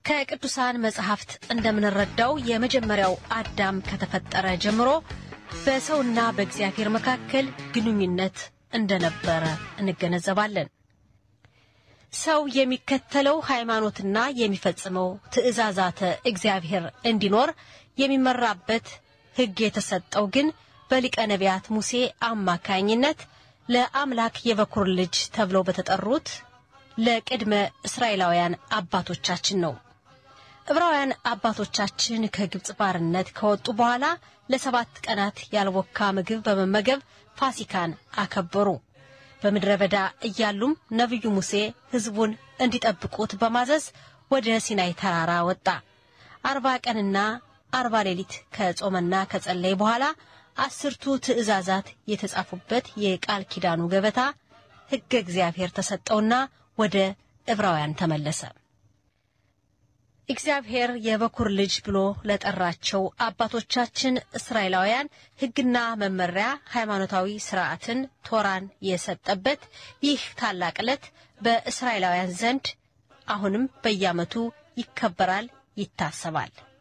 ከቅዱሳን መጽሐፍት እንደምንረዳው የመጀመሪያው አዳም ከተፈጠረ ጀምሮ በሰውና በእግዚአብሔር መካከል ግንኙነት እንደነበረ እንገነዘባለን። ሰው የሚከተለው ሃይማኖትና የሚፈጽመው ትእዛዛተ እግዚአብሔር እንዲኖር የሚመራበት ሕግ የተሰጠው ግን በሊቀ ነቢያት ሙሴ አማካኝነት ለአምላክ የበኩር ልጅ ተብለው በተጠሩት ለቅድመ እስራኤላውያን አባቶቻችን ነው። ዕብራውያን አባቶቻችን ከግብፅ ባርነት ከወጡ በኋላ ለሰባት ቀናት ያልቦካ ምግብ በመመገብ ፋሲካን አከበሩ። በምድረ በዳ እያሉም ነቢዩ ሙሴ ሕዝቡን እንዲጠብቁት በማዘዝ ወደ ሲናይ ተራራ ወጣ። አርባ ቀንና አርባ ሌሊት ከጾመና ከጸለይ በኋላ አስርቱ ትእዛዛት የተጻፉበት የቃል ኪዳኑ ገበታ ሕገ እግዚአብሔር ተሰጠውና ወደ ዕብራውያን ተመለሰ። እግዚአብሔር የበኩር ልጅ ብሎ ለጠራቸው አባቶቻችን እስራኤላውያን ሕግና መመሪያ፣ ሃይማኖታዊ ስርዓትን፣ ቶራን የሰጠበት ይህ ታላቅ ዕለት በእስራኤላውያን ዘንድ አሁንም በየዓመቱ ይከበራል፣ ይታሰባል።